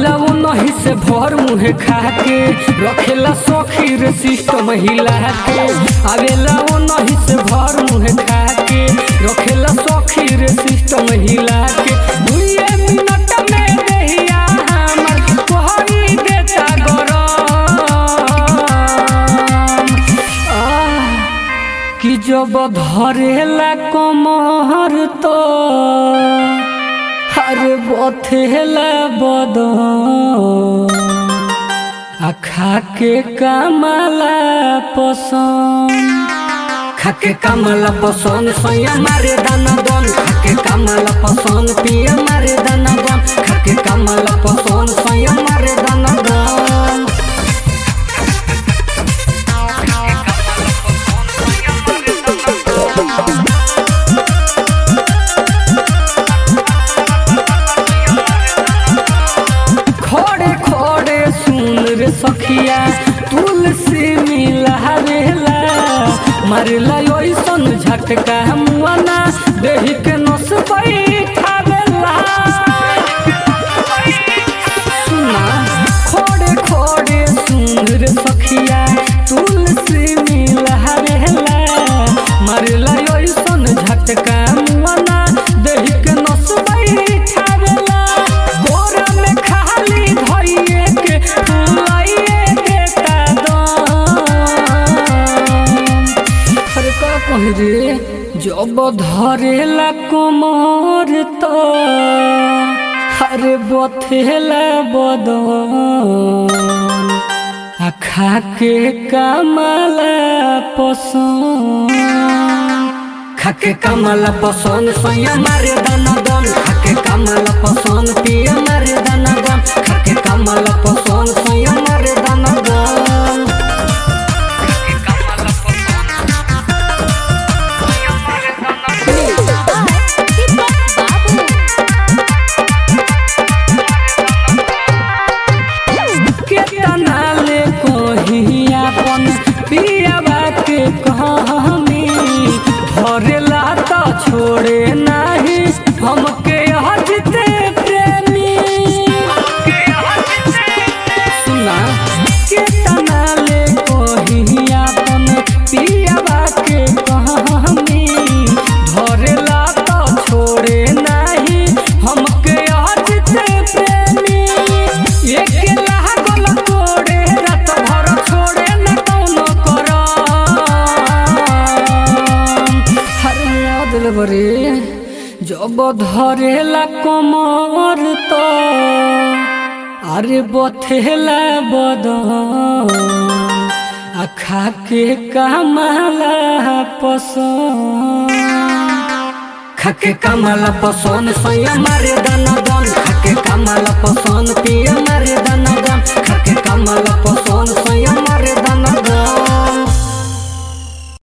आवेला वो नहीं से भर मुहे खा के रखेला सखी रे सिस्टम हिला के आवेला वो नहीं से भर मुहे खा के रखेला सखी रे सिस्टम हिला के दुए मिनट में देहिया हमर कोहरी देता गरम आह कि जब धरेला कमर तो हर बथेला बदन आ खाके कमला पसंद खाके कमला पसंद सैया मारे दाना दन खाके कमला पसंद पिया मारे दाना दन खाके कमला पसंद सैया मारे दाना दन खोड़े खोड़े सुन रे सखिया तुलसी मिलावेला मारला ओइसन झटका मुआना देहि के नस बैठावेला सुना खोड़े खोड़े सुन रे सखिया तुलसी मिलावेला मारला ओइसन झटका मुआना देहि के नस बैठावेला गोरा में खाली धइए के फुलाइए देता दम अरे का कही रे जब धरेला कमर तो अरे बथेला बदन आ खाके कमला पसंद खाके कमला पसंद सैया मारे दाना दन खाके कमला पसंद पिया मारे दाना दन खाके कमला पसंद सैया मारे दाना दन केतना ले कही अपन पियावा के कहानी धरेला तो छोड़े नाही हमके हजते प्रेमी सुना केतना ले कही अपन पियावा के कहानी धरेला तो छोड़े नाही हमके हजते प्रेमी एक लागल कोड़े रात भर छोड़े न कौनो करम हर याद बरे जब धरेला कमर तो अरे बथेला बदन आ खाके कमला पसंद खाके कमला पसंद सैया मारे दाना दन खाके कमला पसंद पिया मारे दाना